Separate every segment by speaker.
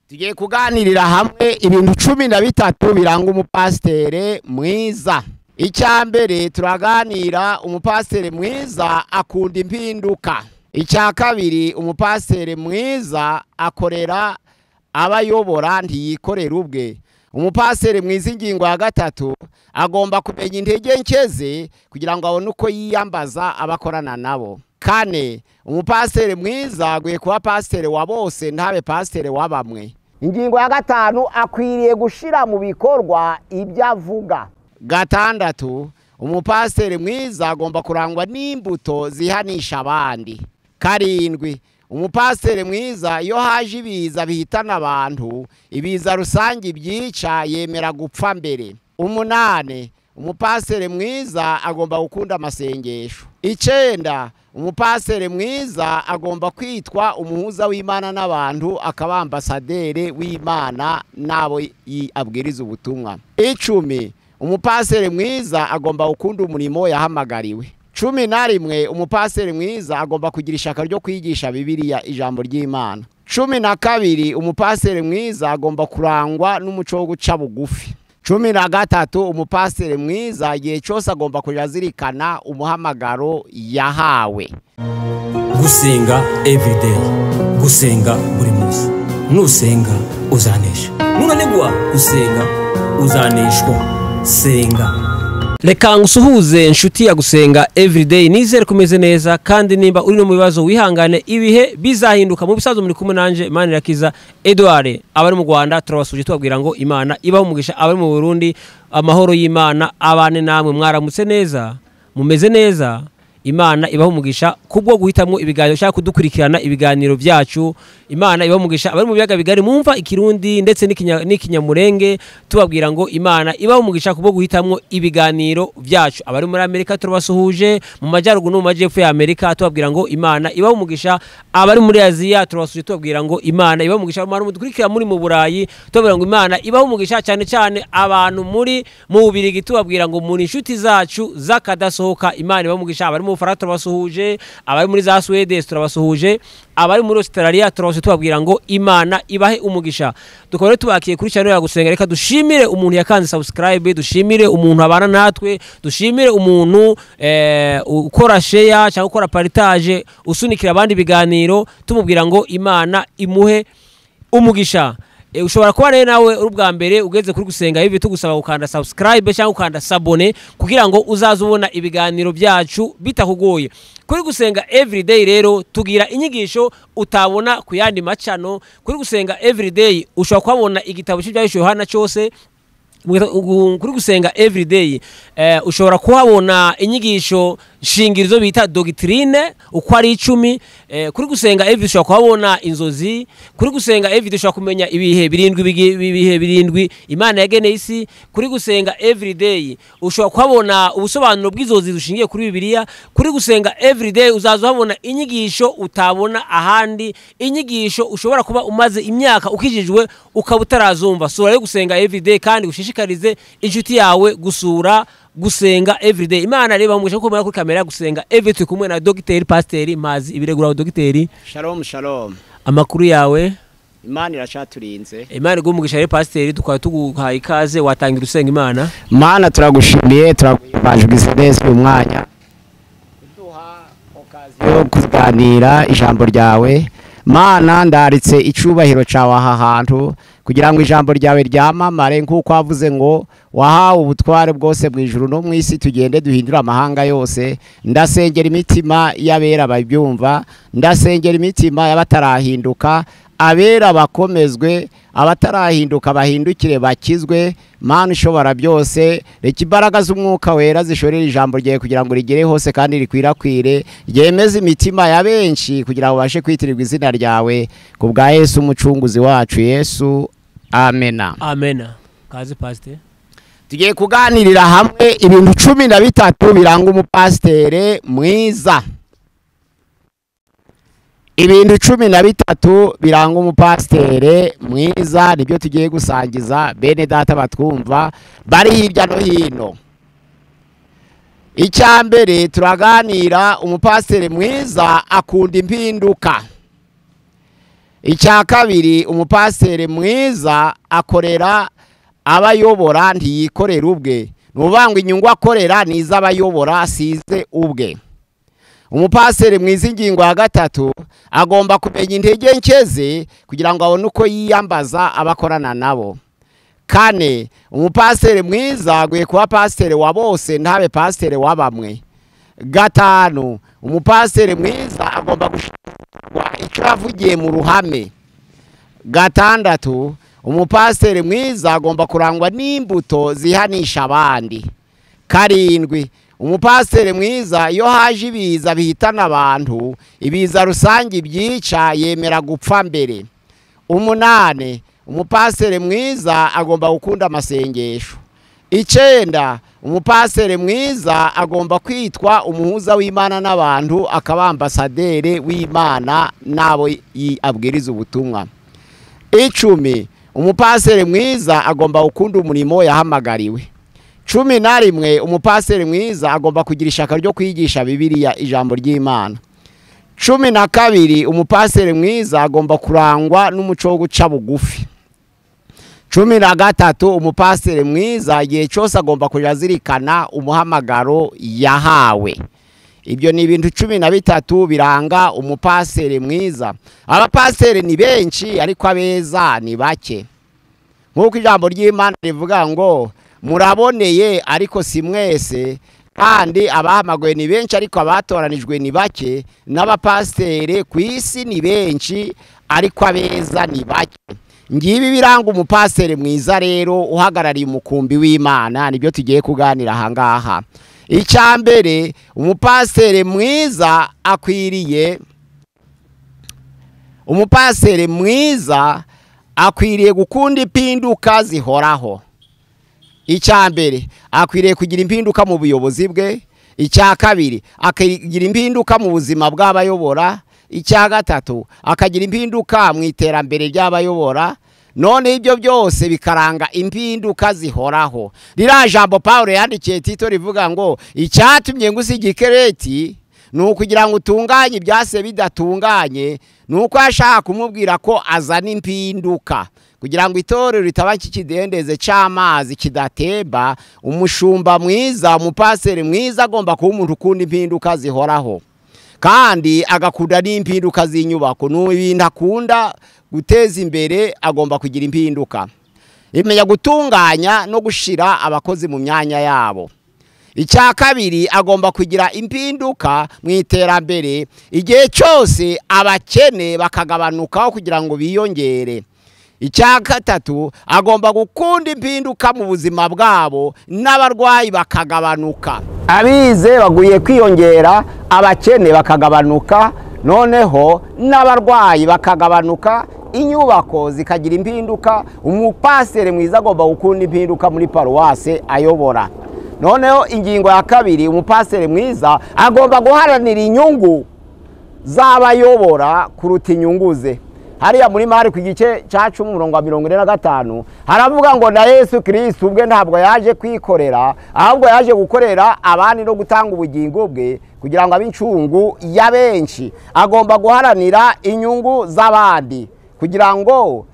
Speaker 1: tugiye kuganirira hamwe ibintu cumi na bitatu biranga umupasiteri mwiza icya mbere turaganira umupasiteri mwiza akunda impinduka icya kabiri umupasiteri mwiza akorera abayobora ntiyikorera ubwe umupasiteri mwiza ingingo ya gatatu agomba kumenya intege nke ze kugira ngo abone uko yiyambaza abakorana nabo kane umupasiteri mwiza aguye kuba pasiteri wa bose ntabe pasiteri wa bamwe ingingo ya gatanu akwiriye gushyira mu bikorwa ibyo avuga gatandatu umupasiteri mwiza agomba kurangwa n'imbuto zihanisha abandi karindwi umupasiteri mwiza iyo haje ibiza bihitana abantu ibiza rusange ibyica yemera gupfa mbere umunani umupasiteri mwiza agomba gukunda amasengesho icyenda umupasiteri mwiza agomba kwitwa umuhuza w'imana n'abantu akaba ambasaderi w'imana n'abo yi- abwiriza ubutumwa icumi umupasiteri mwiza agomba gukunda umurimo yahamagariwe cumi na rimwe umupasiteri mwiza agomba kugira ishyaka ryo kwigisha bibiliya ijambo ry'imana cumi na kabiri umupasiteri mwiza agomba kurangwa n'umuco wo guca bugufi cumi na gatatu umupasiteri mwiza igihe cyose agomba kujya azirikana umuhamagaro yahawe
Speaker 2: gusenga everyday gusenga buri munsi nusenga uzanesha nunanigwa gusenga uzaneshwa senga reka ngusuhuze inshuti ya gusenga everyday nizere kumeze neza kandi nimba uri no mu bibazo wihangane ibihe bizahinduka mu bisanzwe muri kumwe nanje manirakiza edouard abari mu rwanda turabasuje tubabwira ngo imana ibaho umugisha abari mu burundi amahoro y'imana abane namwe mwaramutse neza mumeze neza imana ibaha umugisha kubwo guhitamo ibiganiro ushaka kudukurikirana ibiganiro byacu imana ibaha umugisha abari mu biyaga bigari mwumva ikirundi ndetse n'ikinya- n'ikinyamurenge tubabwira ngo imana ibaha umugisha kubwo guhitamo ibiganiro byacu abari muri amerika turabasuhuje mu majyaruguru no mu majyepfo ya amerika tubabwira ngo imana ibaha umugisha abari muri aziya turabasuhuje tubabwira ngo imana ibaha umugisha abantu mudukurikira muri mu burayi tubabwira ngo imana ibaha umugisha cyane cyane abantu muri mu bubirigi tubabwira ngo muri inshuti zacu z'akadasohoka imana ibaha umugisha abari mu bufaransa turabasuhuje abari muri za suwede turabasuhuje abari muri australia turabasuhuje tubabwira ngo imana ibahe umugisha tukaba rero tubakiye kuri channel ya gusenga reka dushimire umuntu yakanze subscribe dushimire umuntu abana natwe dushimire umuntu eh, ukora share cyangwa ukora paritage usunikira abandi ibiganiro tumubwira ngo imana imuhe umugisha E, ushobora kuba rero nawe uri ubwa mbere ugeze kuri gusenga ibi tugusaba gukanda subscribe cyangwa ukanda sabone kugira ngo uzaze ubona ibiganiro byacu bitakugoye kuri gusenga everyday rero tugira inyigisho utabona ku yandi macano kuri gusenga everyday ushobora kuhabona igitabo cy'ibyahishuwe Yohana cyose Gu- kuri gusenga everyday eh, ushobora kuhabona inyigisho shingirizo bita dogitrine uko ari icumi eh, kuri gusenga everyday ushobora kuhabona inzozi kuri gusenga everyday ushobora kumenya ibihe birindwi bigi- ibihe birindwi imana yageneye isi kuri gusenga everyday ushobora kuhabona ubusobanuro bw'inzozi dushingiye kuri bibiliya kuri gusenga everyday uzaza uhabona inyigisho utabona ahandi inyigisho ushobora kuba umaze imyaka ukijijwe ukaba utarazumva sura yo gusenga everyday kandi ushishikarize inshuti yawe gusura gusenga everyday imana reba umugisha kuko mubona kuri kamera gusenga everyday turi kumwe na dogiteri pasiteri mazi ibireguraho dogiteri
Speaker 1: shalom shalom
Speaker 2: amakuru yawe
Speaker 1: imana iracaturinze
Speaker 2: imana igumugisha rero pasiteri tukaba tuguhaye ikaze watangira usenga imana
Speaker 1: mana turagushimiye turaguhimbaje ubwisenesi uyu mwanya uduha okaziyo yo kuganira ijambo ryawe mana ndaritse icyubahiro cyawe aha hantu kugira ngo ijambo ryawe ryamamare nk'uko wavuze ngo wahawe ubutware bwose mu ijuru no mu isi tugende duhindure amahanga yose ndasengera imitima y'abera babyumva ndasengera imitima y'abatarahinduka abera bakomezwe abatarahinduka bahindukire bakizwe mana ishobora byose reka imbaraga z'umwuka wera zishorere ijambo ryawe kugira ngo rigere hose kandi rikwirakwire ryemeze imitima ya benshi kugira ngo babashe kwitirirwa izina ryawe ku bwa yesu umucunguzi wacu yesu amena
Speaker 2: amena kaze pasiteri
Speaker 1: tugiye kuganirira hamwe ibintu cumi na bitatu biranga umupasiteri mwiza ibintu cumi na bitatu biranga umupasiteri mwiza nibyo tugiye gusangiza bene data batwumva bari hirya no hino icya mbere turaganira umupasiteri mwiza akunda impinduka icya kabiri umupasiteri mwiza akorera abayobora ntiyikorera ubwe ni ukuvuga ngo inyungu akorera ni iz'abayobora asize ubwe umupasiteri mwiza ingingo ya gatatu agomba kumenya intege nke ze kugira ngo abone uko yiyambaza abakorana nabo kane umupasiteri mwiza aguye kuba pasiteri wa bose ntabe pasiteri wa bamwe gatanu umupasiteri mwiza agomba gushyirwa icyo yavugiye mu ruhame gatandatu umupasiteri mwiza agomba kurangwa n'imbuto zihanisha abandi karindwi umupasiteri mwiza iyo haje ibiza bihitana abantu ibiza rusange ibyica yemera gupfa mbere umunani umupasiteri mwiza agomba gukunda amasengesho icyenda umupasiteri mwiza agomba kwitwa umuhuza w'imana n'abantu akaba ambasaderi w'imana n'abo abwiriza ubutumwa icumi umupasiteri mwiza agomba gukunda umurimo yahamagariwe cumi na rimwe umupasiteri mwiza agomba kugira ishyaka ryo kwigisha bibiliya ijambo ry'imana cumi na kabiri umupasiteri mwiza agomba kurangwa n'umuco wo guca bugufi cumi na gatatu umupasiteri mwiza igihe cyose agomba kujya azirikana umuhamagaro yahawe ibyo ni ibintu cumi na bitatu biranga umupasiteri mwiza abapasiteri ni benshi ariko abeza ni bake nk'uko ijambo ry'imana rivuga ngo muraboneye ariko si mwese kandi abahamaguye ni benshi ariko abatoranijwe ni bake n'abapasiteri ku isi ni benshi ariko abeza ni bake ngibi biranga umupasiteri mwiza rero uhagarariye umukumbi w'imana nibyo tugiye kuganira aha ngaha icya mbere umupasiteri mwiza akwiriye umupasiteri mwiza akwiriye gukunda impinduka zihoraho icya mbere akwiriye kugira impinduka mu buyobozi bwe icya kabiri akagira impinduka mu buzima bw'abayobora icya gatatu akagira impinduka mu iterambere ry'abayobora none ibyo byose bikaranga impinduka zihoraho ririya jambo paul yandikiye tito rivuga ngo icyatumye ngo usige ikereti ni ukugira ngo utunganye ibyase bidatunganye ni uko yashaka kumubwira ko azana impinduka kugira ngo itorero ritaba kikidendeze cy'amazi kidatemba umushumba mwiza umupasiteri mwiza agomba kuba umuntu ukunda impinduka zihoraho kandi agakunda n'impinduka z'inyubako ni ibintu akunda guteza imbere agomba kugira impinduka imenya gutunganya no gushyira abakozi mu myanya yabo icya kabiri agomba kugira impinduka mu iterambere igihe cyose abakene bakagabanukaho kugira ngo biyongere icya gatatu agomba gukunda impinduka mu buzima bwabo n'abarwayi bakagabanuka abize baguye kwiyongera abakene bakagabanuka noneho n'abarwayi bakagabanuka inyubako zikagira impinduka umupasiteri mwiza agomba gukunda impinduka muri paruwase ayobora noneho ingingo ya kabiri umupasiteri mwiza agomba guharanira inyungu z'abayobora kuruta inyungu ze hariya muri mari ku gice cya cumi umurongo wa mirongo ine na gatanu haravuga ngo na yesu kirisiti ubwe ntabwo yaje kwikorera ahubwo yaje gukorera abandi no gutanga ubugingo bwe kugira ngo abe incungu ya benshi agomba guharanira inyungu z'abandi kugira ngo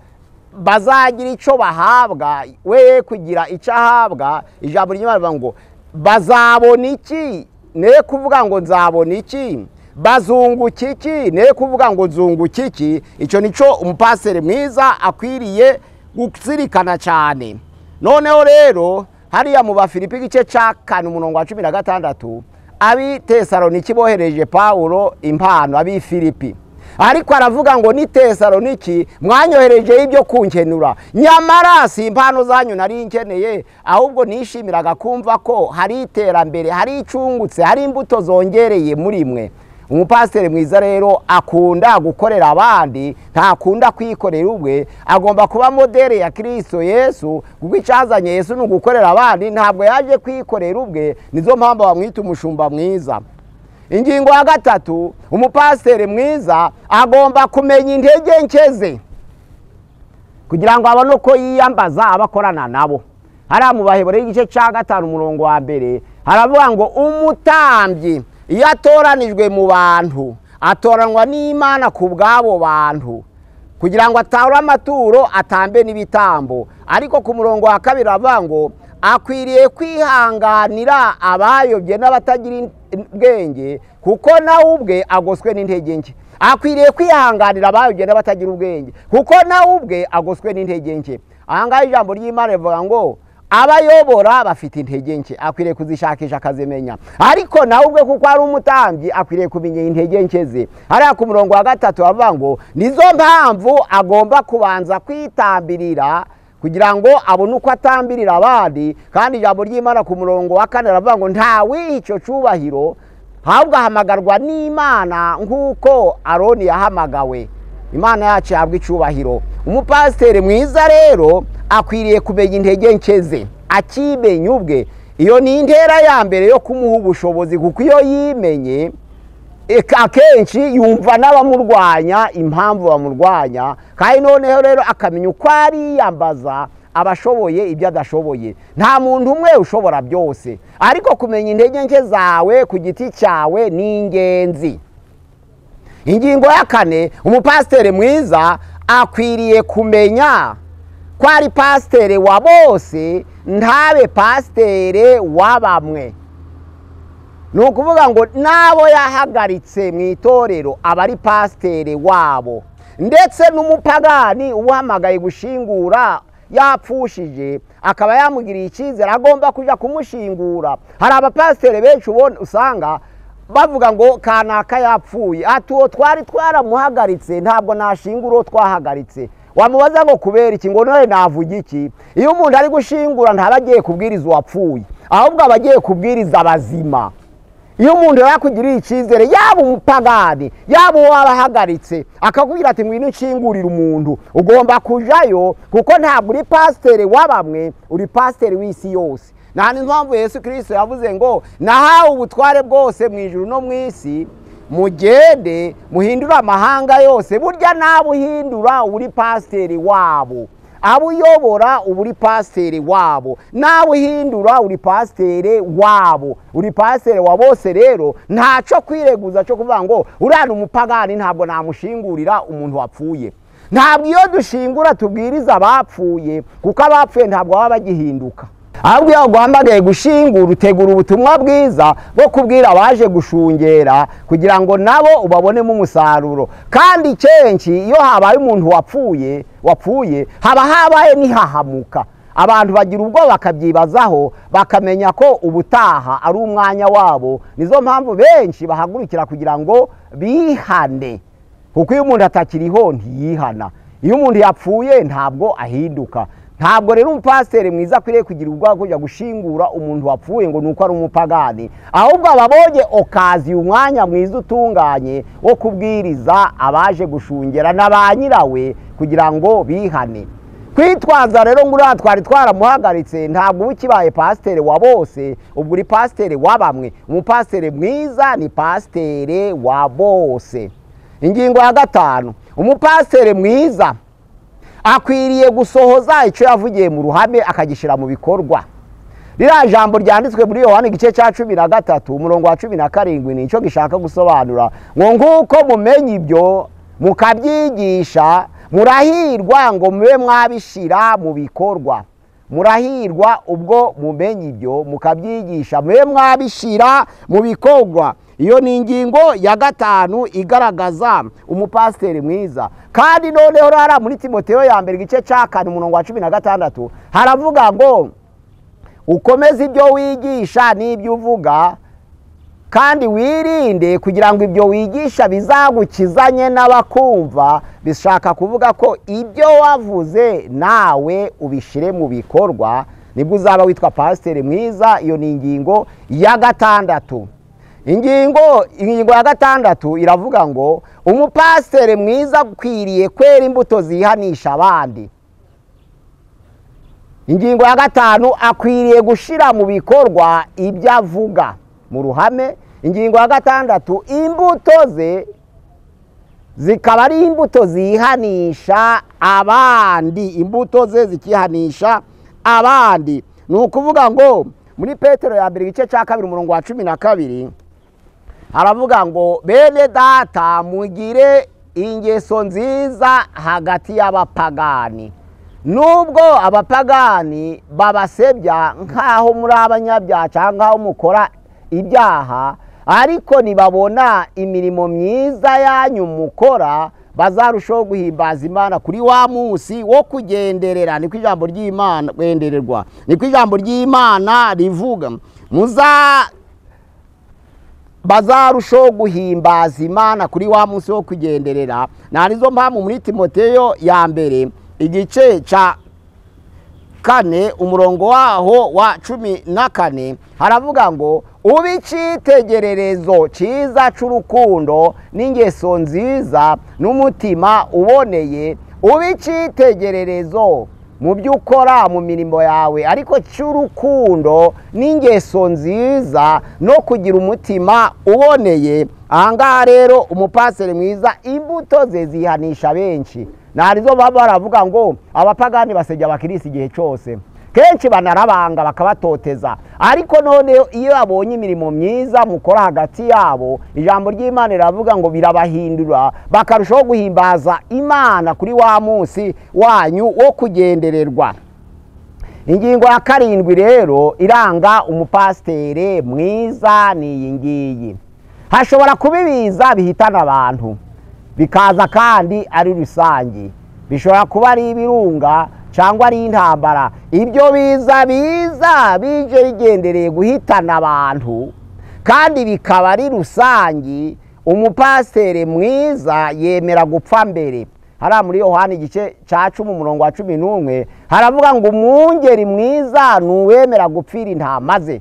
Speaker 1: bazagira icyo bahabwa we kugira icyo ahabwa ijambo ry'imana ngo bazabona iki ne kuvuga ngo nzabona iki bazunguka iki ne kuvuga ngo nzunguka iki icyo nicyo umupasiteri mwiza akwiriye guzirikana cyane noneho rero hariya mu bafilipi igice cya kane umurongo wa cumi na gatandatu abitesaroniki bohereje pawuro impano abifilipi ariko aravuga ngo ni tesaroniki mwanyoherejeho ibyo kunkenura nyamara si impano zanyu nari nkeneye ahubwo nishimiraga kumva ko hari iterambere hari icungutse hari imbuto zongereye muri mwe umupasiteri mwiza rero akunda gukorera abandi ntakunda kwikorera ubwe agomba kuba modere ya kirisito yesu kuko icyazanye yesu ni ugukorera abandi ntabwo yaje kwikorera ubwe nizo mpamvu bamwita umushumba mwiza ingingo ya gatatu umupasiteri mwiza agomba kumenya intege nke ze kugira ngo abone uko yiyambaza abakorana nabo hariya mu bahebore y'igice cya gatanu umurongo wa mbere haravuga ngo umutambyi iyo atoranijwe mu bantu atoranwa n'imana ku bw'abo bantu kugira ngo atahure amaturo atambe n'ibitambo ariko ku murongo wa kabiri avuga ngo akwiriye kwihanganira abayobye n'abatagira ubwenge kuko nawe ubwe agoswe n'intege nke akwiriye kwihanganira abayobye n'abatagira ubwenge kuko nawe ubwe agoswe n'intege nke aha ngaha ijambo ry'imana rivuga ngo abayobora bafite intege nke akwiriye kuzishakisha akazimenya ariko nawe ubwe kuko ari umutambyi akwiriye kumenya intege nke ze hariya ku murongo wa gatatu bavuga ngo nizo mpamvu agomba kubanza kwitambirira kugira ngo abone uko atambirira abandi kandi ijambo ry'imana ku murongo wa kane aravuga ngo ntawiha icyo cyubahiro ahubwo ahamagarwa n'imana nk'uko aroni yahamagawe imana yacu yahabwa icyubahiro umupasiteri mwiza rero akwiriye kumenya intege nke ze akimenya ubwe iyo ni intera ya mbere yo kumuha ubushobozi kuko iyo yimenye akenshi yumva n'abamurwanya impamvu bamurwanya kandi noneho rero akamenya uko ariyambaza abashoboye ibyo adashoboye nta muntu umwe ushobora byose ariko kumenya intege nke zawe ku giti cyawe ni ingenzi ingingo ya kane umupasiteri mwiza akwiriye kumenya ko ari pasitere wa bose ntabe pasitere wa bamwe ni ukuvuga ngo n'abo yahagaritse mu itorero aba ari pasitere wabo ndetse n'umupagani uhamagaye gushingura yapfushije akaba yamugiriye icyizere agomba kujya kumushingura hari abapasitere benshi ubona usanga bavuga ngo kanaka yapfuye ati uwo twari twaramuhagaritse ntabwo nashingura uwo twahagaritse wamubaza ngo kubera iki ngo none navuga iki iyo umuntu ari gushingura ntaba agiye kubwiriza uwapfuye ahubwo aba agiye kubwiriza abazima iyo umuntu yakugiriye icyizere yaba umupagani yaba uwo wabahagaritse akakubwira ati ngwino nshingurire umuntu ugomba kujyayo kuko ntabwo uri pasitere wa bamwe uri pasitere w'isi yose nta n'impamvu Yesu kirisito yavuze ngo nahawe ubutware bwose mu ijoro no mu isi mugende muhindure amahanga yose burya nawe uhindura uri pasiteri wabo abo uyobora uba uri pasiteri wabo nawe uhindura uri pasiteri wabo uri pasiteri wa bose rero ntacyo kwireguza cyo kuvuga ngo uriya umupagani ntabwo namushingurira umuntu wapfuye ntabwo iyo dushingura tubwiriza abapfuye kuko abapfuye ntabwo baba bagihinduka ahubwo iyo uguhamagaye gushingura utegura ubutumwa bwiza bwo kubwira abaje gushungera kugira ngo nabo ubabonemo umusaruro kandi kenshi iyo habaye umuntu wapfuye wapfuye haba habaye n'ihahamuka abantu bagira ubwo bakabyibazaho bakamenya ko ubutaha ari umwanya wabo nizo mpamvu benshi bahagurukira kugira ngo bihane kuko iyo umuntu atakiriho ntiyihana iyo umuntu yapfuye ntabwo ahinduka ntabwo rero umupasiteri mwiza akwiriye kugira ubwoba kujya gushingura umuntu wapfuye ngo ni uko ari umupagani ahubwo ababonye okaziye umwanya mwiza utunganye wo kubwiriza abaje gushungera na ba nyirawe kugira ngo bihane kwitwaza rero ngo uriya twari twaramuhagaritse ntabwo uba ukibaye pasiteri wa bose ubwo uri pasiteri wa bamwe umupasiteri mwiza ni pasiteri wa bose ingingo ya gatanu umupasiteri mwiza akwiriye gusohoza icyo yavugiye mu ruhame akagishyira mu bikorwa ririya jambo ryanditswe muri yohani igice cya cumi na gatatu umurongo wa cumi na karindwi ni icyo gishaka gusobanura ngo nguko mumenye ibyo mukabyigisha murahirwa ngo mube mwabishyira mu bikorwa murahirwa ubwo mumenye ibyo mukabyigisha mube mwabishyira mu bikorwa iyo ni ingingo ya gatanu igaragaza umupasiteri mwiza kandi noneho rara muri timoteo ya mbere igice cya kane umurongo wa cumi na gatandatu haravuga ngo ukomeze ibyo wigisha n'ibyo uvuga kandi wirinde kugira ngo ibyo wigisha bizagukizanye n'abakumva bishaka kuvuga ko ibyo wavuze nawe ubishyire mu bikorwa nibwo uzaba witwa pasiteri mwiza iyo ni ingingo ya gatandatu ingingo ingingo ya gatandatu iravuga ngo umupasiteri mwiza akwiriye kwera imbuto zihanisha abandi ingingo ya gatanu akwiriye gushyira mu bikorwa ibyo avuga mu ruhame ingingo ya gatandatu imbuto ze zikaba ari imbuto zihanisha abandi imbuto ze zikihanisha abandi ni ukuvuga ngo muri petero ya mbere igice cya kabiri umurongo wa cumi na kabiri haravuga ngo bene data mugire ingeso nziza hagati y'abapagani nubwo abapagani babasebya nk'aho muri abanyabyaha cyangwa nk'aho mukora ibyaha ariko ntibabona imirimo myiza yanyu mukora bazarushaho guhimbaza imana kuri wa munsi wo kugenderera niko ijambo ry'imana kwendererwa niko ijambo ry'imana rivuga muza bazarushaho guhimbaza imana kuri wa munsi wo kugenderera narizo mpamvu muri timoteyo ya mbere igice cya kane umurongo waho wa cumi na kane haravuga ngo ube icyitegererezo cyiza cy'urukundo n'ingeso nziza n'umutima uboneye ube icyitegererezo mu byo ukora mu mirimo yawe ariko cy'urukundo n'ingeso nziza no kugira umutima uboneye aha ngaha rero umupaseri mwiza imbuto ze zihanisha benshi ntarizo baba baravuga ngo abapagani basebya abakirisi igihe cyose kenshi banarabanga bakabatoteza ariko none iyo babonye imirimo myiza mukora hagati yabo ijambo ry'imana riravuga ngo birabahindura bakarushaho guhimbaza imana kuri wa munsi wanyu wo kugendererwa ingingo ya karindwi rero iranga umupasiteri mwiza ni iyi ngiyi hashobora kuba ibiza bihitana abantu bikaza kandi ari rusange bishobora kuba ari ibirunga cyangwa ari intambara ibyo biza biza bije bigendereye guhitana abantu kandi bikaba ari rusange umupasiteri mwiza yemera gupfa mbere hariya muri yohani igice cya cumi umurongo wa cumi n'umwe haravuga ngo umwungeri mwiza ni uwemera gupfira intama ze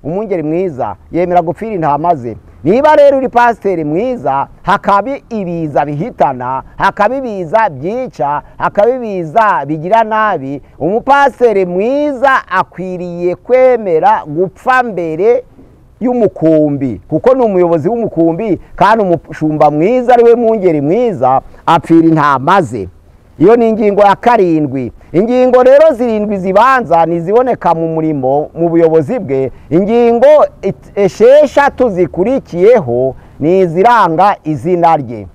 Speaker 1: umwungeri mwiza yemera gupfira intama ze niba rero uri pasiteri mwiza hakaba ibiza bihitana hakaba ibiza byica hakaba ibiza bigira nabi umupasiteri mwiza akwiriye kwemera gupfa mbere y'umukumbi kuko ni umuyobozi w'umukumbi kandi umushumba mwiza ari we mwungeri mwiza apfira intama ze iyo ni ingingo ya karindwi ingingo rero zirindwi zibanza ntiziboneka mu murimo mu buyobozi bwe ingingo esheshatu zikurikiyeho ni iziranga izina rye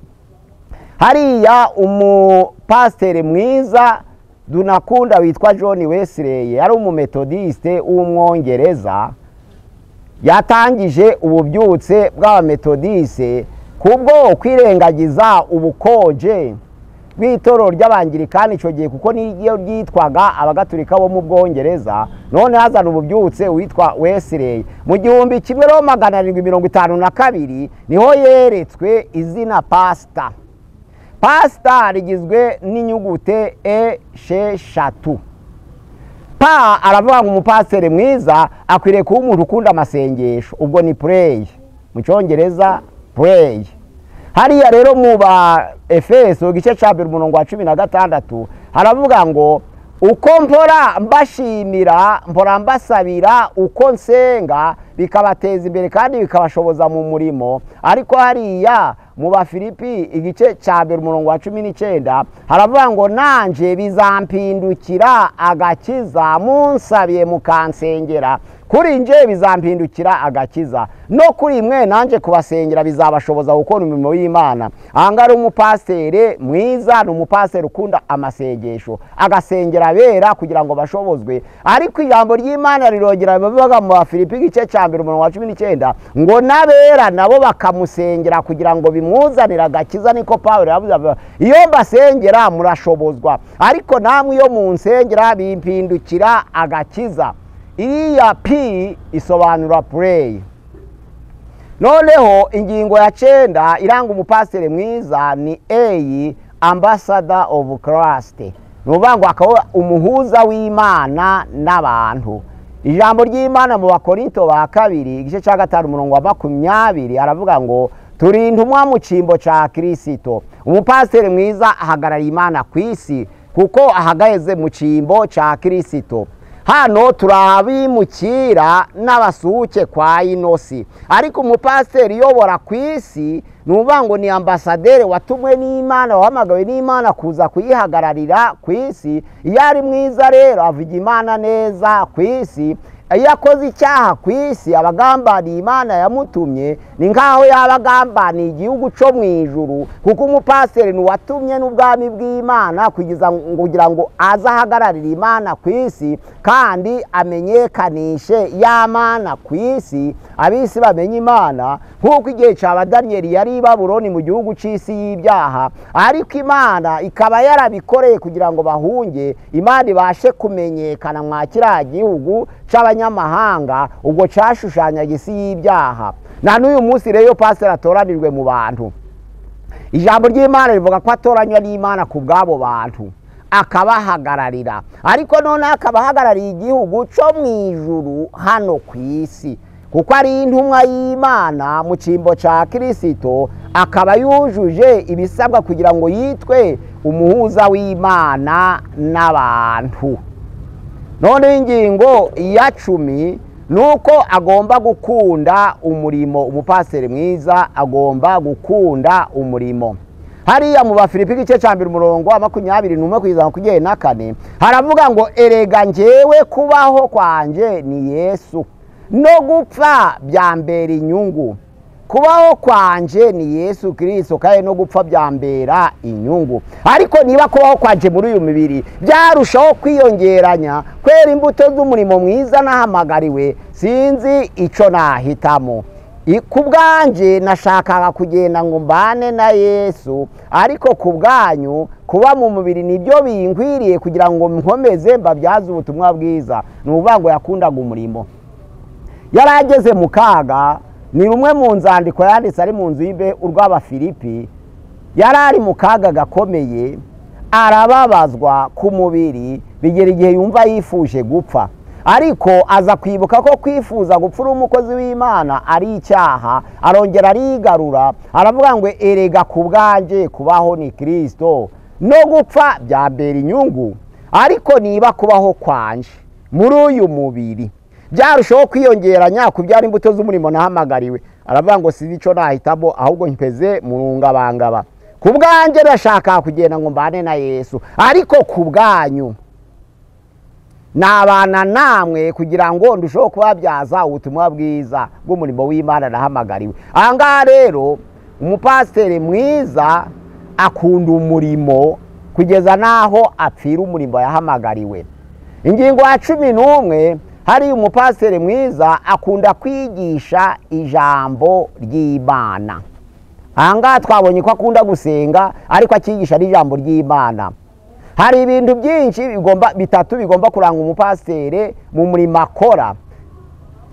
Speaker 1: hariya umupasiteri mwiza dunakunda witwa john wesley ari umumetodisite w'umwongereza yatangije ububyutse bw'abametodisite kubwo kwirengagiza ubukonje bw'itorero ry'abangirikani icyo gihe kuko niyo ryitwaga abagaturika bo mu bwongereza none hazana ububyutse witwa wesley mu gihumbi kimwe no magana arindwi mirongo itanu na kabiri niho yeretswe izina pasita pasita rigizwe n'inyugute esheshatu pa aravuga ngo umupasiteri mwiza akwiriye kuba umuntu ukunda amasengesho ubwo ni pureyi mu cyongereza pureyi hariya rero mu ba efeso igice cya mbere umurongo wa cumi na gatandatu haravuga ngo uko mpora mbashimira mpora mbasabira uko nsenga bikabateza imbere kandi bikabashoboza mu murimo ariko hariya mu bafilipi igice cya mbere umurongo wa cumi n'icyenda haravuga ngo nanje bizampindukira agakiza munsabiye mukansengera kuri nje bizampindukira agakiza no kuri mwe nanjye kubasengera bizabashoboza gukora imirimo y'imana aha ngaha ari umupasiteri mwiza ni umupasiteri ukunda amasengesho agasengera abera kugira ngo bashobozwe ariko ijambo ry'imana rirongera bivuga mu bafilipi igice cya mbere umurongo wa cumi n'icyenda ngo n'abera nabo bakamusengera kugira ngo bimwuzanire agakiza niko pawuro yavuze iyo mbasengera murashobozwa ariko namwe iyo munsengera bimpindukira agakiza iriya pi isobanura pureyi noneho ingingo ya cyenda iranga umupasiteri mwiza ni eyi ambasada ofu karasite ni ukuvuga ngo akaba umuhuza w'imana n'abantu ijambo ry'imana mu bakorinto ba kabiri igice cya gatanu umurongo wa makumyabiri aravuga ngo turinde umwa mu cyimbo cya kirisito umupasiteri mwiza ahagarariye imana ku isi kuko ahagaze mu cyimbo cya kirisito hano turi abimukira n'abasuhuke kwa inosi ariko umupasiteri uyobora ku isi ni uvuga ngo ni ambasaderi watumwe n'imana wahamagawe n'imana kuza kuyihagararira ku isi iyo ari mwiza rero avuga imana neza ku isi iyo akoze icyaha ku isi aba agambaniye imana yamutumye ni nk'aho yaba agambaniye igihugu cyo mu ijuru kuko umupasiteri ni uwatumye n'ubwami bw'imana kugira ngo- kugira ngo aze ahagararire imana ku isi kandi amenyekanishe ya mana ku isi ab'isi bamenye imana nk'uko igihe cya daniyeli yari i baburoni mu gihugu cy'isi y'ibyaha ariko imana ikaba yarabikoreye kugira ngo bahunge imana ibashe kumenyekana mwa kiriya gihugu cy'abanyamahanga ubwo cyashushanyaga isi y'ibyaha na n'uyu munsi rero pasiteri atoranijwe mu bantu ijambo ry'imana rivuga ko atoranywa n'imana ku bw'abo bantu akabahagararira ariko noneho akaba ahagarariye igihugu cyo mu ijuru hano ku isi kuko ari intumwa y'imana mu cyimbo cya kirisito akaba yujuje ibisabwa kugira ngo yitwe umuhuza w'imana n'abantu none ingingo ya cumi ni uko agomba gukunda umurimo umupasiteri mwiza agomba gukunda umurimo hariya mu bafilipi igice cya mbere umurongo wa makumyabiri n'umwe kugeza makumyabiri na kane haravuga ngo erega njyewe kubaho kwanjye ni yesu no gupfa byambera inyungu kubaho kwanje ni yesu kirisito kandi no gupfa byambera inyungu ariko niba kubaho kwanje muri uyu mubiri byarushaho kwiyongeranya kwera imbuto z'umurimo mwiza nahamagariwe sinzi icyo nahitamo I- ku bwanjye nashakaga kugenda ngo mbane na yesu ariko ku bwanyu kuba mu mubiri nibyo binkwiriye kugira ngo nkomeze mbabyaze ubutumwa bwiza ni ukuvuga ngo yakundaga umurimo yari ageze mu kaga ni rumwe mu nzandiko yanditse ari mu nzu y'imbe urw'abafilipi yari ari mu kaga gakomeye arababazwa ku mubiri bigera igihe yumva yifuje gupfa ariko aza kwibuka ko kwifuza gupfa uri umukozi w'imana ari icyaha arongera arigarura aravuga ngo erega ku bwanjye kubaho ni kirisito no gupfa byambera inyungu ariko niba kubaho kwanje muri uyu mubiri byarushaho kwiyongeranya ku byara imbuto z'umurimo nahamagariwe aravuga ngo si icyo nahitamo ahubwo mpeze murungabangaba ku bwanjye ndashaka kugenda ngo mbane na yesu ariko ku bwanyu nabana namwe kugira ngo ndusheho kubabyaza ubutumwa bwiza bw'umurimo w'imana nahamagariwe aha ngaha rero umupasiteri mwiza akunda umurimo kugeza n'aho apfira umurimo yahamagariwe ingingo ya cumi n'umwe hari umupasiteri mwiza akunda kwigisha ijambo ry'imana aha ngaha twabonye ko akunda gusenga ariko akigisha n'ijambo ry'imana hari ibintu byinshi bigomba bitatu bigomba kuranga umupasiteri mu murimo akora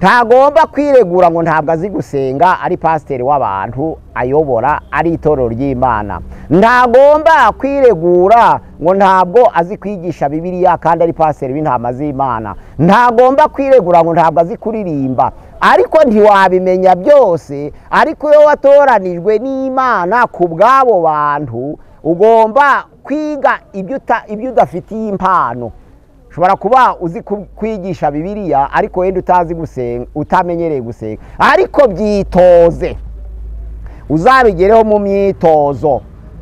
Speaker 1: ntagomba kwiregura ngo ntabwo azi gusenga ari pasiteri w'abantu ayobora ari itorero ry'imana ntagomba kwiregura ngo ntabwo azi kwigisha bibiliya kandi ari pasiteri w'intama z'imana ntagomba kwiregura ngo ntabwo azi kuririmba ariko ntiwabimenya byose ariko iyo watoranijwe n'imana ku bw'abo bantu ugomba kwiga ibyo uta- ibyo udafitiye impano ushobora kuba uzi ku- kwigisha bibiliya ariko wenda utazi gusenga utamenyereye gusenga ariko byitoze uzabigereho mu myitozo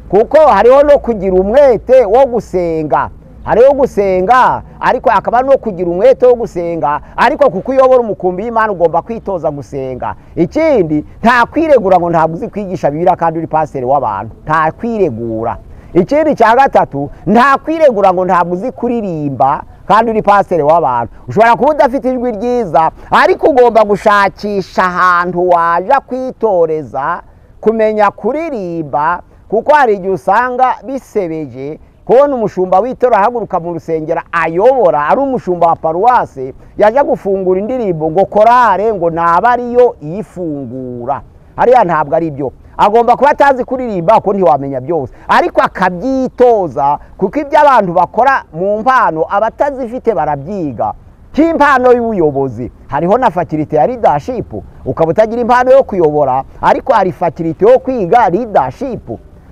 Speaker 1: kuko hariho no kugira umwete wo gusenga hariho gusenga ariko hakaba no kugira umwete wo gusenga ariko kuko uyobora umukumbi w'imana ugomba kwitoza gusenga ikindi nta kwiregura ngo ntabwo uzi kwigisha bibiliya kandi uri pasiteri w'abantu nta kwiregura ikindi cya gatatu nta kwiregura ngo ntabwo uzi kuririmba kandi uri pasiteri w'abantu ushobora kuba udafite ijwi ryiza ariko ugomba gushakisha ahantu waja kwitoreza kumenya kuririmba kuko hari igihe usanga bisebeje kubona umushumba w'itora ahaguruka mu rusengero ayobora ari umushumba wa paruwase yaje gufungura indirimbo ngo korare ngo naba ariyo iyifungura hariya ntabwo ari byo agomba kuba atazi kuririmba kuko ntiwamenya byose ariko akabyitoza kuko ibyo abantu bakora mu mpano abatazifite barabyiga nk'impano y'ubuyobozi hariho na fakirite ya leadership ukaba utagira impano yo kuyobora ariko hari fakirite yo kwiga leadership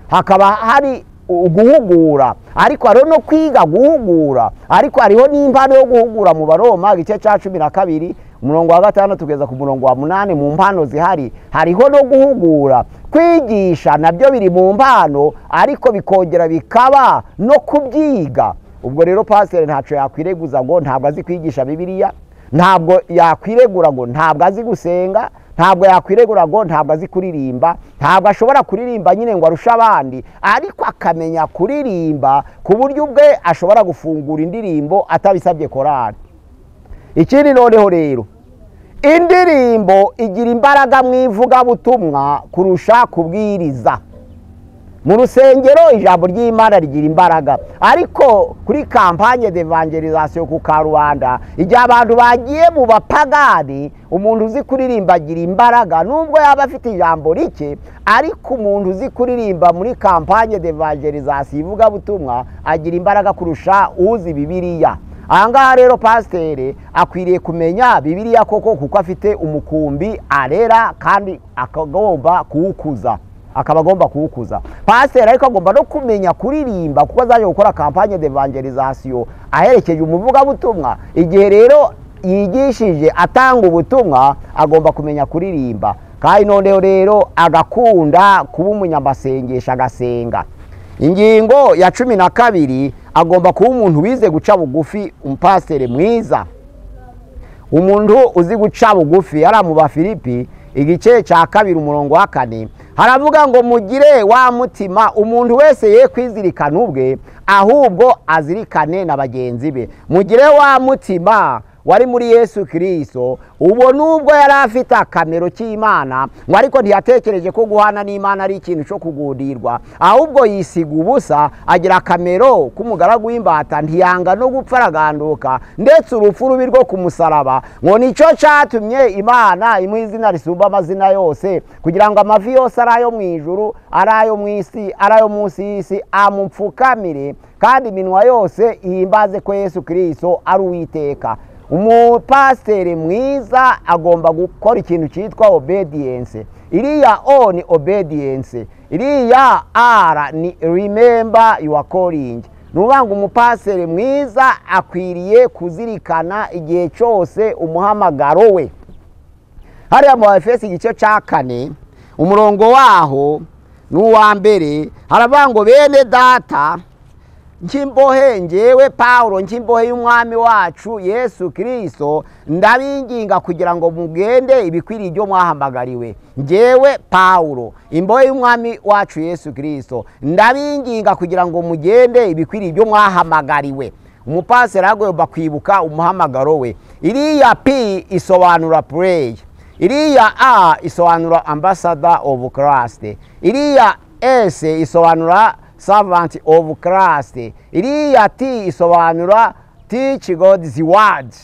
Speaker 1: hakaba hari u- guhugura ariko hariho no kwiga guhugura ariko hariho n'impano yo guhugura mu baroma igice cya cumi na kabiri umurongo wa gatandatu kugeza ku murongo wa munani mu mpano zihari hariho no guhugura kwigisha nabyo biri mu mpano ariko bikongera bikaba no kubyiga ubwo rero pasiteri ntacyo yakwireguza ngo ntabwo azi kwigisha bibiliya ntabwo yakwiregura ngo ntabwo azi gusenga ntabwo yakwiregura ngo ntabwo azi kuririmba ntabwo ashobora kuririmba nyine ngo arushe abandi ariko akamenya kuririmba ku buryo ubwe ashobora gufungura indirimbo atabisabye korari ikindi noneho rero indirimbo igira imbaraga mu ivugabutumwa kurusha kubwiriza mu rusengero ijambo ry'imana rigira imbaraga ariko kuri kampanye d'evangelisation ku karubanda igihe abantu bagiye mu bapagani umuntu uzi kuririmba agira imbaraga nubwo yaba afite ijambo rike ariko umuntu uzi kuririmba muri kampanye d'evangelisation ivugabutumwa agira imbaraga kurusha uzi bibiriya aha ngaha rero pasiteri akwiriye kumenya bibiriya koko kuko afite umukumbi arera kandi akagomba kuwukuza akaba agomba kuwukuza pasiteri ariko agomba no kumenya kuririmba kuko azajya gukora kampanye d'evangelisation aherekeje umuvugabutumwa igihe rero yigishije atanga ubutumwa agomba kumenya kuririmba kandi noneho rero agakunda kuba umunyamasengesho agasenga ingingo ya cumi na kabiri agomba kuba umuntu wize guca bugufi umupasiteri mwiza umuntu uzi guca bugufi ari mu bafilipi igice cya kabiri umurongo wa kane haravuga ngo mugire wa mutima umuntu wese ye kwizirikana ubwe ahubwo azirikane na bagenzi be mugire wa mutima wari muri yesu kirisito ubu nubwo yari afite akamero k'imana ngo ariko ntiyatekereje ko guhana n'imana ari ikintu cyo kugundirwa ahubwo yisiga ubusa agira akamero k'umugaragu w'imbata ntiyanga no gupfa araganduka ndetse urupfu rubi rwo ku musaraba ngo nicyo cyatumye imana imuha izina risumba amazina yose kugira ngo amavi yose ari ayo mu ijuru ari ayo mu isi ari ayo munsi y'isi amupfukamire kandi iminwa yose ihimbaze ko yesu kirisito ari uwiteka umupasiteri mwiza agomba gukora ikintu cyitwa obediyense iriya o ni obediyense iriya r ni remember your calling ni ukuvuga ngo umupasiteri mwiza akwiriye kuzirikana igihe cyose umuhamagaro we hariya mu efesi igice cya kane umurongo waho ni uwa mbere haravuga ngo bene data nk'imbohe ngewe paul nk'imbohe y'umwami wacu yesu kirisito ndabinginga kugira ngo mugende ibikwiriye ibyo mwahamagariwe ngewe paul imbohe y'umwami wacu yesu kirisito ndabinginga kugira ngo mugende ibikwiriye ibyo mwahamagariwe umupasiteri agomba kwibuka umuhamagaro we iriya p isobanura pureyi iriya a isobanura ambasada ofu karasite iriya s isobanura servant of Christ iriya ti isobanura teach God's word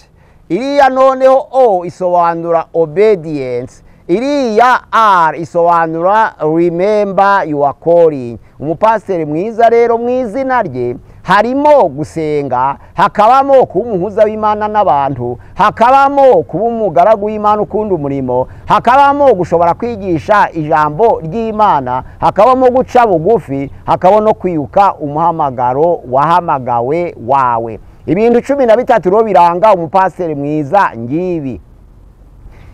Speaker 1: iriya noneho o isobanura obedience iriya r isobanura remember your calling umupasiteri mwiza rero mu izina rye harimo gusenga hakabamo kuba umuhuza w'imana n'abantu hakabamo kuba umugaragu w'imana ukunda umurimo hakabamo gushobora kwigisha ijambo ry'imana hakabamo guca bugufi hakabamo no kwiyuka umuhamagaro wahamagawe wawe ibintu cumi na bitatu rero biranga umupasiteri mwiza ngibi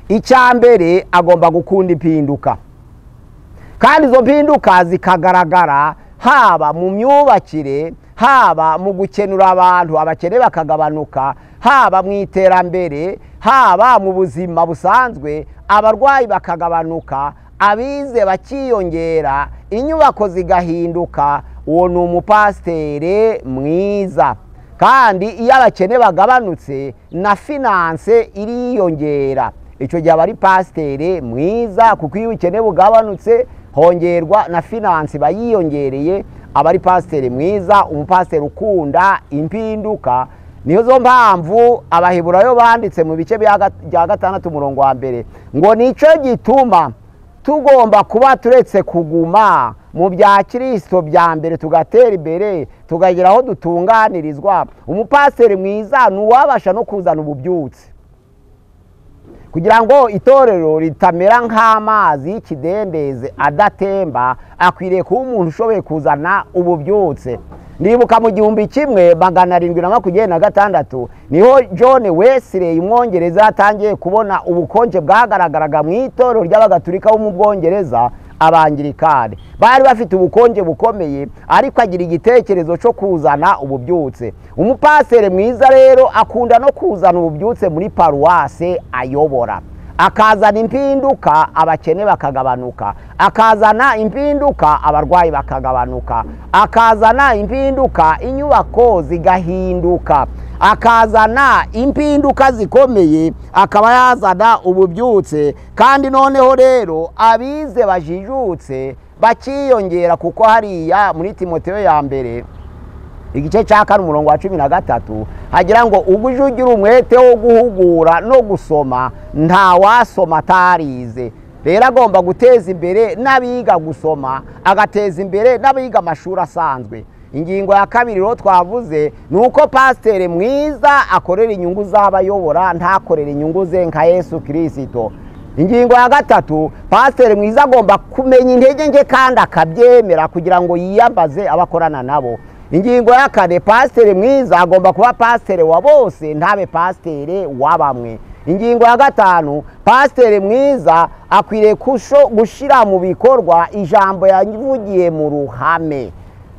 Speaker 1: icya mbere agomba gukunda impinduka kandi izo mpinduka zikagaragara haba mu myubakire haba mu gukenura abantu abakene bakagabanuka haba mu iterambere haba mu buzima busanzwe abarwayi bakagabanuka abize bakiyongera inyubako zigahinduka uwo ni umupasiteri mwiza kandi iyo abakene bagabanutse na finanse iriyongera icyo gihe aba ari pasiteri mwiza kuko iyo ubukene bugabanutse hongerwa na finanse iba yiyongereye aba ari pasiteri mwiza umupasiteri ukunda impinduka niyo zo mpamvu abaheburayo banditse mu bice bya gatandatu umurongo wa mbere ngo nicyo gituma tugomba kuba turetse kuguma mu bya kirisito bya mbere tugatera imbere tukagera aho dutunganirizwa umupasiteri mwiza ni uwabasha no kuzana ububyutse kugira ngo itorero ritamera nk'amazi y'ikidendeze adatemba akwiriye kuba umuntu ushoboye kuzana ububyutse nibuka mu gihumbi kimwe magana arindwi na makumyabiri na gatandatu niho john wesley umwongereza yatangiye kubona ubukonje bwagaragaraga mu itorero ry'abagaturika bo mu bwongereza abangirikani bari bafite ubukonje bukomeye ariko agira igitekerezo cyo kuzana ububyutse umupasiteri mwiza rero akunda no kuzana ububyutse muri paruwase ayobora akazana impinduka abakene bakagabanuka akazana impinduka abarwayi bakagabanuka akazana impinduka inyubako zigahinduka akazana impinduka zikomeye akaba yazana ububyutse kandi noneho rero abize bajijutse bakiyongera kuko hariya muri timoteyo ya mbere igice cya kane umurongo wa cumi na gatatu hagira ngo ubwo uje ugira umwete wo guhugura no gusoma nta wasoma atarize rero agomba guteza imbere n'abiga gusoma agateza imbere n'abiga amashuri asanzwe ingingo ya kabiri rero twavuze ni uko pasiteri mwiza akorera inyungu z'abayobora ntakorera inyungu ze nka yesu kirisito ingingo ya gatatu pasiteri mwiza agomba kumenya intege nke kandi akabyemera kugira ngo yiyambaze abakorana nabo ingingo ya kane pasiteri mwiza agomba kuba pasiteri wa bose ntabe pasiteri wa bamwe ingingo ya gatanu pasiteri mwiza akwiriye gushyira mu bikorwa ijambo yavugiye mu ruhame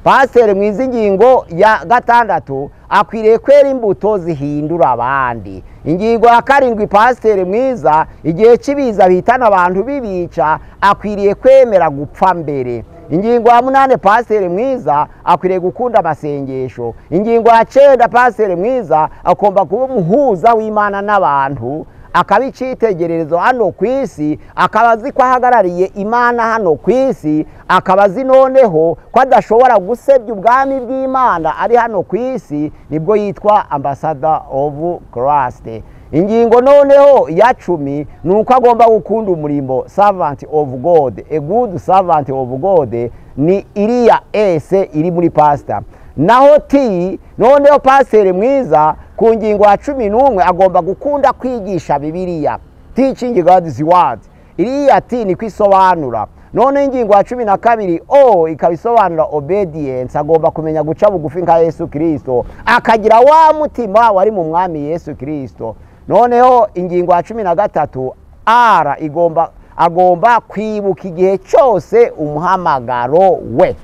Speaker 1: pasiteri mwiza ingingo ya gatandatu akwiriye kwera imbuto zihindura abandi ingingo ya karindwi pasiteri mwiza igihe cy'ibiza bitana abantu bibica akwiriye kwemera gupfa mbere ingingo ya munani pasiteri mwiza akwiriye gukunda amasengesho ingingo ya cyenda pasiteri mwiza agomba kuba umuhuza w'imana n'abantu akaba icyitegererezo hano ku isi akaba azi ko ahagarariye imana hano ku isi akaba azi noneho ko adashobora gusebya ubwami bw'imana ari hano ku isi nibwo yitwa ambasada ofu karasite ingingo noneho ya cumi ni uko agomba gukunda umurimo savanti ofu gode egudu savanti ofu gode ni iriya ese iri muri pasita naho ti noneho pasiteri mwiza ku ngingo ya cumi n'umwe agomba gukunda kwigisha bibiriya ticingi gadizi wadi iriya ti niko isobanura none ingingo ya cumi na kabiri o ikaba isobanura obediyensi agomba kumenya guca bugufi nka yesu kirisito akagira wa mutima wari mu mwami yesu kirisito noneho ingingo ya cumi na gatatu ara igomba agomba kwibuka igihe cyose umuhamagaro we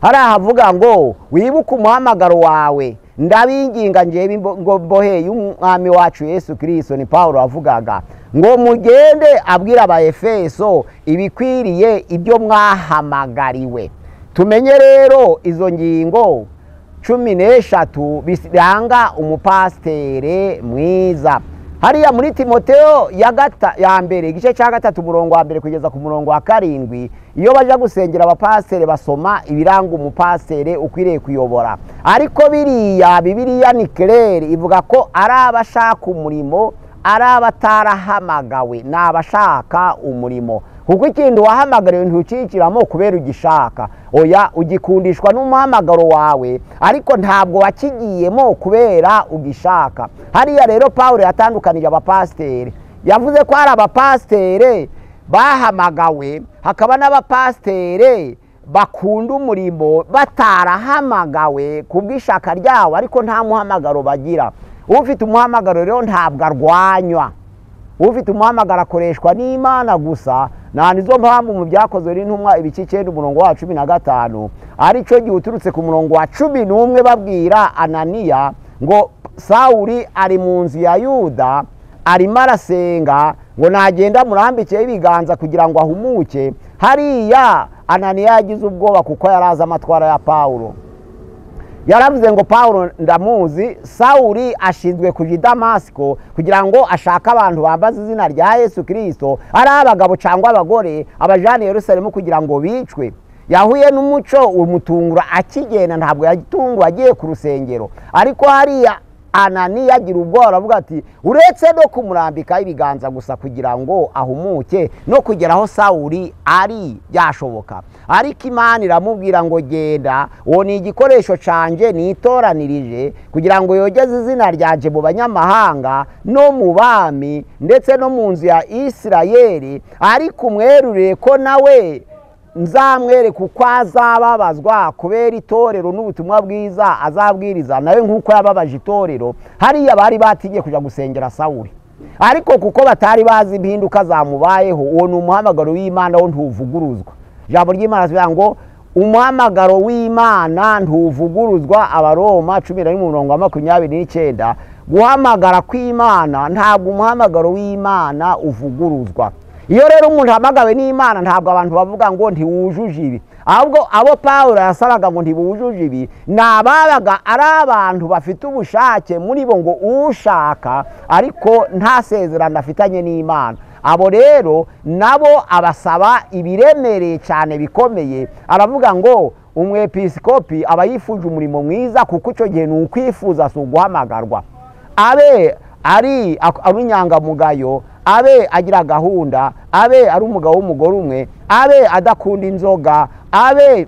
Speaker 1: hari ahavuga ngo wibuke umuhamagaro wawe ndabinginga njyewe mbohe y'umwami wacu yesu kirisito ni paul wavugaga ngo mugende abwira abayefeso ibikwiriye ibyo mwahamagariwe tumenye rero izo ngingo cumi n'eshatu biranga umupasitere mwiza hariya muri timoteo ya mbere igice cya gatatu umurongo wa mbere kugeza ku murongo wa karindwi iyo bajya gusengera abapasiteri basoma ibiranga umupasiteri ukwiriye kuyobora ariko biriya bibiriya ni kereri ivuga ko ari abashaka umurimo ari abatarahamagawe ni abashaka umurimo kuko ikintu wahamagariwe ntucikiramo kubera ugishaka oya ugikundishwa n'umuhamagaro wawe ariko ntabwo wakigiyemo kubera ugishaka hariya rero paul yatandukanije abapasiteri yavuze ko hari abapasiteri bahamagawe hakaba n'abapasiteri bakunda umurimo batarahamagawe kubw'ishaka ryabo ariko nta muhamagaro bagira ufite umuhamagaro rero ntabwo arwanywa ufite umuhamagaro akoreshwa n'imana gusa nta nizo mpamvu mu byakozwe n'intumwa ibice icyenda umurongo wa cumi na gatanu aricyo gihe uturutse ku murongo wa cumi n'umwe babwira ananiya ngo sawuri ari mu nzu ya yuda arimo arasenga ngo nagenda murambikeho ibiganza kugira ngo ahumuke hariya ananiya yagize ubwoba kuko yari azi amatwara ya pawuro yaravuze ngo paul ndamuzi sawuri ashinzwe kuja i damasiko kugira ngo ashake abantu bambaza izina rya yesu kirisito ari abagabo cyangwa abagore abajana i yerusalemu kugira ngo bicwe yahuye n'umuco umutungura akigenda ntabwo yatunguwe agiye ku rusengero ariko hariya ananiya agira ubwoba aravuga ati uretse no kumurambikaho ibiganza gusa kugira ngo ahumuke no kugera aho sawuri ari yashoboka ariko imana iramubwira ngo genda uwo ni igikoresho canje nitoranirije kugira ngo yogeze izina ryanje mu banyamahanga no mu bami ndetse no mu nzu ya isirayeli ariko umwerurire ko nawe nzamwereka uko azababazwa kubera itorero n'ubutumwa bwiza azabwiriza nawe nk'uko yababaje itorero hariya bari batingiye kujya gusengera sawuri ariko kuko batari bazi impinduka zamubayeho uwo ni umuhamagaro w'imana wo ntuvuguruzwa ijambo ry'imana rivuga ngo umuhamagaro w'imana ntuvuguruzwa abaroma cumi na rimwe umurongo wa makumyabiri n'icyenda guhamagara kw'imana ntabwo umuhamagaro w'imana uvuguruzwa iyo rero umuntu ahamagawe n'imana ntabwo abantu bavuga ngo ntiwujuje ibi ahubwo abo paul yasabaga ngo ntibuwujuje ibi ni ababaga ari abantu bafite ubushake muri bo ngo ushaka ariko nta sezerano afitanye n'imana abo rero nabo abasaba ibiremereye cyane bikomeye aravuga ngo umwepisikopi aba yifuje umurimo mwiza kuko icyo gihe ni ukwifuza si uguhamagarwa abe ari inyangamugayo abe agira gahunda abe ari umugabo w'umugore umwe abe adakunda inzoga abe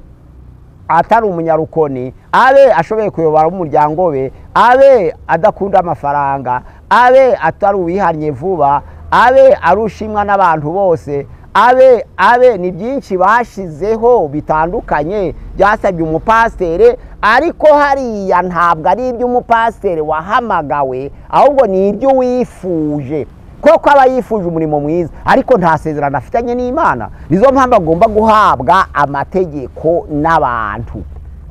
Speaker 1: atari umunyarukoni abe ashoboye kuyobora umuryango we abe adakunda amafaranga abe atari uwihannye vuba abe arushimwa n'abantu bose abe abe ni byinshi bashizeho bitandukanye byasabye umupasiteri ariko hariya ntabwo ari iby'umupasiteri wahamagawe ahubwo ni ibyo wifuje koko aba yifuje umurimo mwiza ariko nta sezerano afitanye n'imana nizo mpamvu agomba guhabwa amategeko n'abantu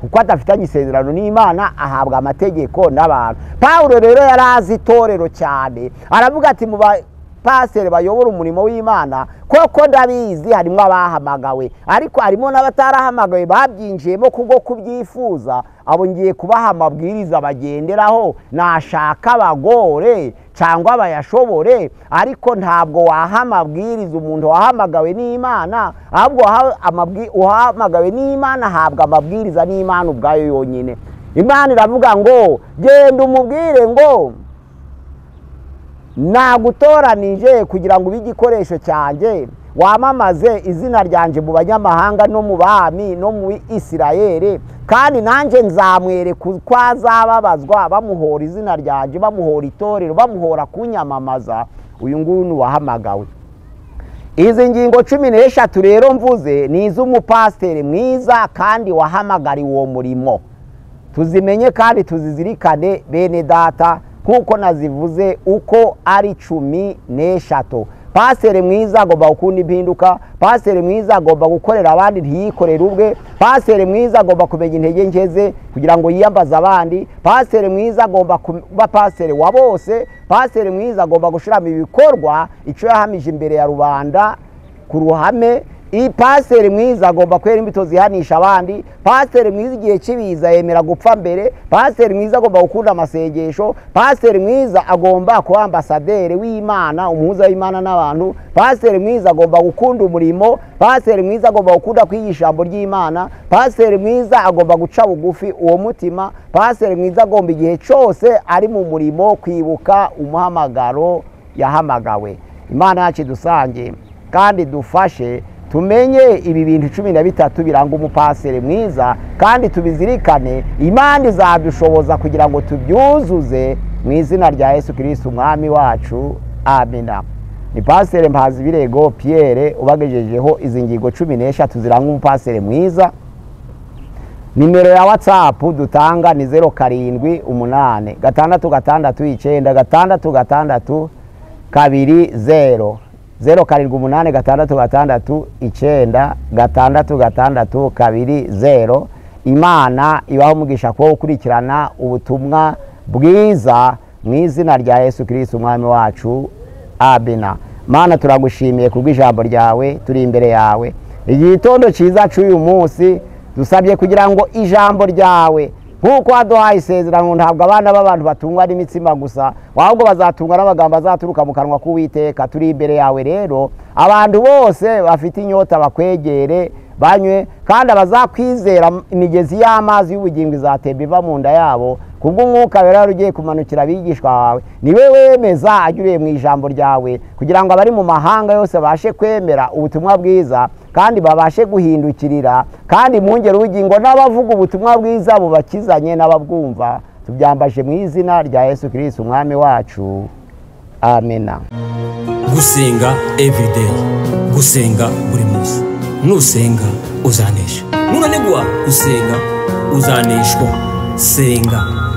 Speaker 1: kuko adafitanye isezerano n'imana ahabwa amategeko n'abantu pawuro rero yari azi itorero cyane aravuga ati mu bapasiteri bayobora umurimo w'imana koko ndabizi harimo abahamagawe ariko harimo n'abatarahamagawe babyinjiyemo kubwo kubyifuza abo ngiye kubaha amabwiriza bagenderaho nashaka abagore cyangwa bayashobore ariko ntabwo waha amabwiriza umuntu wahamagawe n'imana ahubwo uhamagawe n'imana ahabwa amabwiriza n'imana ubwayo yonyine imana iravuga ngo genda umubwire ngo nagutoranije kugira ngo ube igikoresho cyanjye wamamaze izina ryanjye mu banyamahanga no mu bami no mu isirayeri kandi nanjye nzamwereka uko azababazwa bamuhora izina ryanjye bamuhora itorero bamuhora kunyamamaza uyu nguyu ni uwahamagawe izi ngingo cumi n'eshatu rero mvuze ni iz'umupasiteri mwiza kandi wahamagariwe uwo murimo tuzimenye kandi tuzizirikane bene data nk'uko nazivuze uko ari cumi n'eshatu pasiteri mwiza agomba gukunda impinduka pasiteri mwiza agomba gukorera abandi ntiyikorere ubwe pasiteri mwiza agomba kumenya intege nke ze kugira ngo yiyambaze abandi pasiteri mwiza agomba kuba pasiteri wa bose pasiteri mwiza agomba gushyiramo ibikorwa icyo yahamije imbere ya rubanda ku ruhame iyi pasiteri mwiza agomba kwera imbuto zihanisha abandi pasiteri mwiza igihe kibiza yemera gupfa mbere pasiteri mwiza agomba gukunda amasengesho pasiteri mwiza agomba kuba ambasaderi w'imana umuhuza w'imana n'abantu pasiteri mwiza agomba gukunda umurimo pasiteri mwiza agomba gukunda kwiga ijambo ry'imana pasiteri mwiza agomba guca bugufi uwo mutima pasiteri mwiza agomba igihe cyose ari mu murimo kwibuka umuhamagaro yahamagawe imana yacu dusange kandi dufashe tumenye ibi bintu cumi na bitatu biranga umupasire mwiza kandi tubizirikane imana izadushoboza kugira ngo tubyuzuze mu izina rya yesu kirisiti umwami wacu amina ni pasire mpazi birego piyere ubagejejeho izi ngingo cumi n'eshatu ziranga umupasire mwiza nimero ya watsapu dutanga ni zeru karindwi umunani gatandatu gatandatu icyenda gatandatu gatandatu kabiri zeru zeru karindwi umunani gatandatu gatandatu icyenda gatandatu gatandatu kabiri zeru imana ibaho umugisha kuba ukurikirana ubutumwa bwiza mu izina rya yesu kirisiti umwami wacu abina mana turagushimiye kubw'ijambo ryawe turi imbere yawe igitondo cyiza cy'uyu munsi dusabye kugira ngo ijambo ryawe nk'uko waduhaye isezerano ntabwo abana b'abantu batungwa n'imitsima gusa ahubwo bazatungwa n'amagambo azaturuka mu kanwa k'uwiteka turi imbere yawe rero abantu bose bafite inyota bakwegere banywe kandi abazakwizera imigezi y'amazi y'ubugingo izatemba iva mu nda yabo kubw'umwuka rero wari ugiye kumanukira abigishwa bawe niwe wemeza anyuriye mu ijambo ryawe kugira ngo abari mu mahanga yose babashe kwemera ubutumwa bwiza kandi babashe guhindukirira kandi mu ngero ubugingo n'abavuga ubutumwa bwiza bubakizanye n'ababwumva tubyambashe mu izina rya yesu kirisiti umwami wacu amena
Speaker 2: gusenga evideyi gusenga buri munsi nusenga uzanesha nunanigwa gusenga uzaneshwa senga